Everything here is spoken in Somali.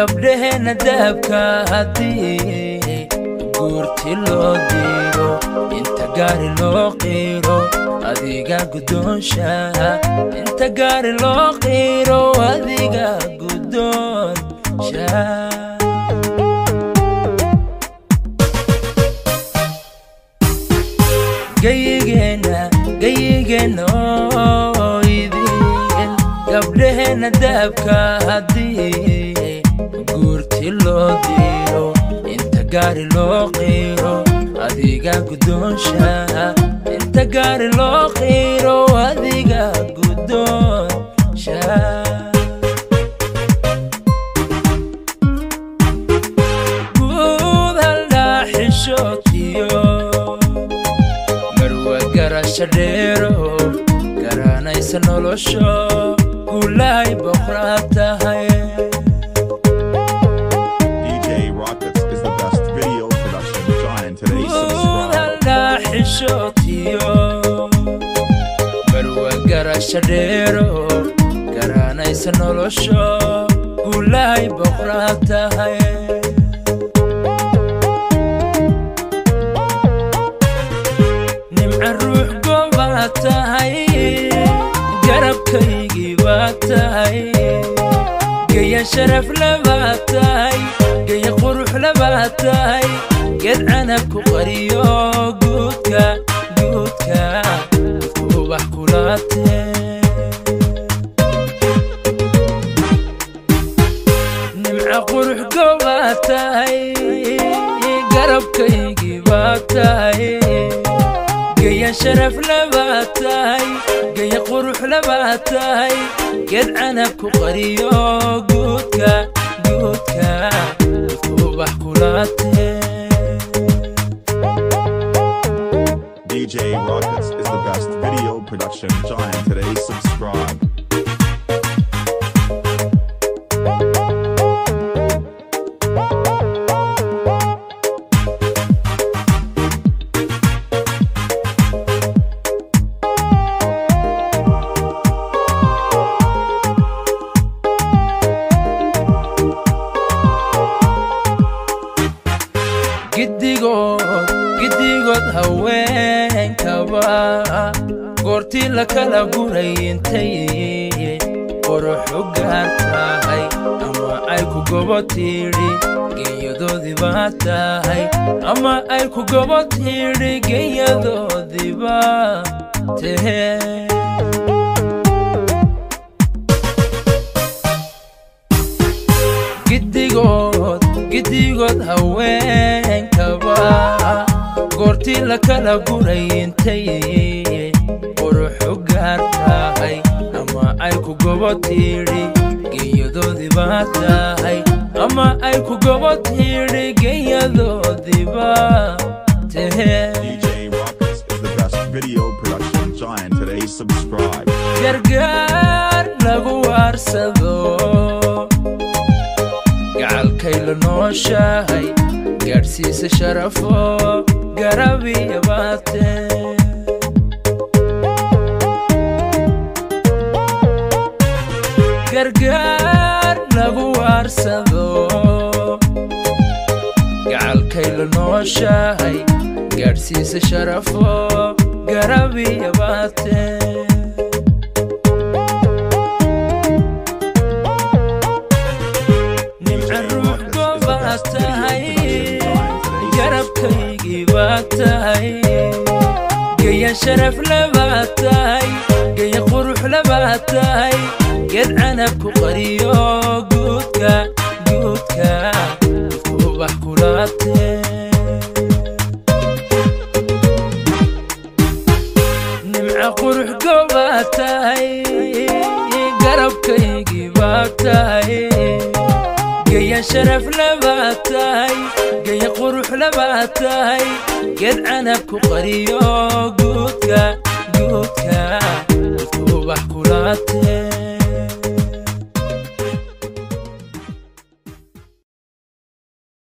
gabdhaheenna dahabka haddii guurti loo diiro inta gaari loo qiiro adiga guddoonsha inta gaari loo qiiro adiga guddoonsha gayigeenna gayigeenna oo idin gabdhaheenna dahabka haddii guurti loo diiro inta gaari loo qiiro adiga guddoonsha inta gaari loo qiiro adiga guddoonsha guud haldhaa xishootiyo marwa garasha dheero garanaysa nolosho gulahay boqraa tahay DJ Rockets is the best video production giant today. Subscribe. haldhaa xishootiyo marwa garasha dheero garanaysa nolosho gulahay boqraa tahay nimca ruux goobaa tahay garabkaygii baa tahay geya sharaf labaa tahay geya qurux labaa tahay geed canab ku qariyo guudka guudka dadku ubax kulaatee nimca qurux goobaa tahay garabkaygii baa tahay geya sharaf labaa tahay geya qurux labaa tahay geed canab ku qariyo guudka guudka dadku ubax kulaatee DJ Rockets is the best video production giant today. Subscribe. giddigood giddigood haweenkaba goortii la kala guray intay quruxu gaar tahay ama ay ku gobo tiidhi genyadoodii baa tahay ama ay ku gobo tiidhi genyadoodii baa tahee giddigood giddigood haweenkaba goortii la kala guray intay quruxu gaar tahay ama ay ku gobo tiidhi genyadoodii baa tahay ama ay ku gobo tiidhi genyadoodii baa tahee DJ Rockets is the best video production giant today. Subscribe. gargaar lagu waarsado gacalkay la nooshahay gaadhsiisa sharafo garabiya baatee gargaar lagu waarsado gacalkay la nooshahay gaadhsiisa sharafo garabiya baatee nimca ruux goobaa tahay garabkaygii baa tahay geya sharaf labaa tahay geya qurux labaa tahay geed canab ku qariyo guudka guudka dadku ubax kulaatee nimca qurux goobaa tahay garabkaygii baa tahay geya sharaf labaa tahay geya qurux labaa tahay geed canab ku qariyo guudka